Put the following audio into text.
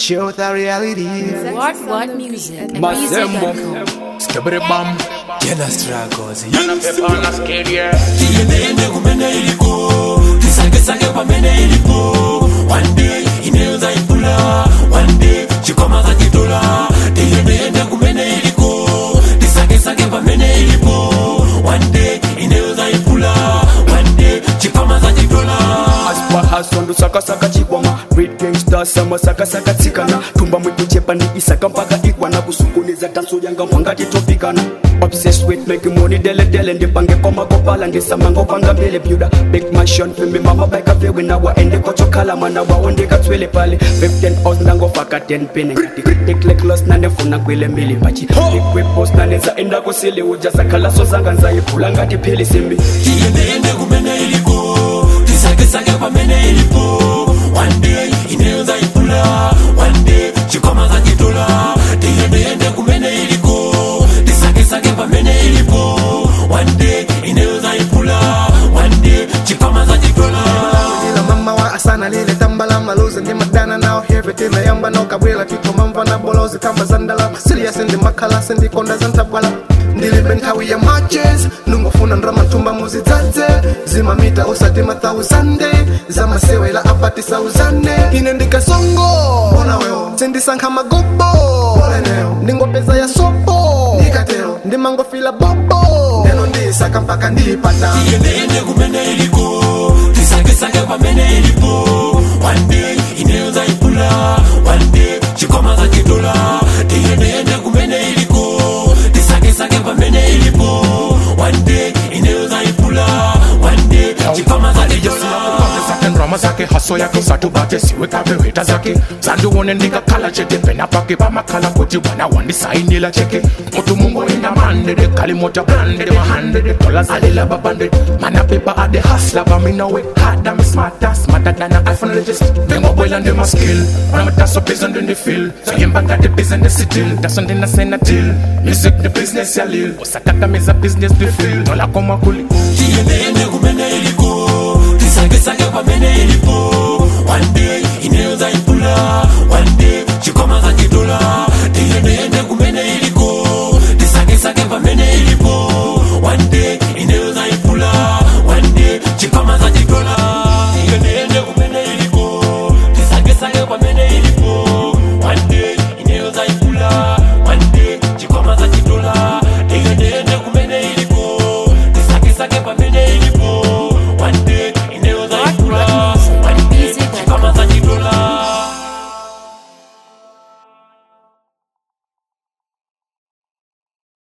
show the reality. What What Music at Masembo BZ.com. Skibidi bam Jena struggles Yana pepa na skate yeah tiendeende kumene iliko tisangesake pamene ilipo one day ineweza ikula one day chikwama zakitola tiendeende kumene iliko tisangesake pamene ilipo one day ineweza ikula one day chikwama zakitola Aspa hasondo sakasaka chibwama Red gangsta sama sakasaka tsikana Tumba mwitu chepa ni isaka mpaka ikwana Kusunguniza danso yanga mwangati topikana Obsessed with making money dele dele Ndipange koma kopala ndisamanga upanga mbele Buda big mansion fimbi mama baika vewe na waende kochokala Mana waonde katwele pale 15 hours nango faka 10 pene Ngati critic like lost na nefuna kwele mbili Pachi big whip post na neza enda kusile Uja sakala so zanga nzayipula ngati pili simbi tiendeende kumene iliko tisangesake pamene ilipo one day ineweza ikula one day chikwama zakitola tiendeende kumene iliko tisangesake pamene ilipo one day ineweza ikula one day chikwama zakitola Ila mama wa asana lile tambala maluzi ndi madana nao heavy tina yamba no kabwela tito mamva na bolozi kamba zandala serious ndi makhala sindi konda zantabwala ndilibe nthawi ya matches nungofuna ndrama ntumba muzidzadze zimamita usati mathausande zamasewela apati sauzane ine ndikasongo bona wewo sindisankha magobo ndingopeza ya sopo ndikatero ndimangofila bobo neno ndisaka mpaka ndipata tiendeende kumene iliko tisangesake pamene ilipo one day ineweza ikula one day chikwama zakitola tiendeende kumene iliko tisangesake pamene ilipo one day ineweza ikula one day chikwama zakitola zake ndrama zake haso yake satubate siwekave heta zake zandiwone ndingakhala chete pena pake pamakhala kuti bwana wandisainila cheke mutu mungu enda mandede kalimota brandede mahandede dollars alila babanded mana pepa ade hasla bamina we hard I'm smarter smarter than an iPhone legist Bengo boy and my skill When I'm so busy in the field So yemba got the business still That's on the same deal Music the business ya lil Osakata meza business the field Dola koma kuli tiendeende kumene iliko tisangesake pamene ilipo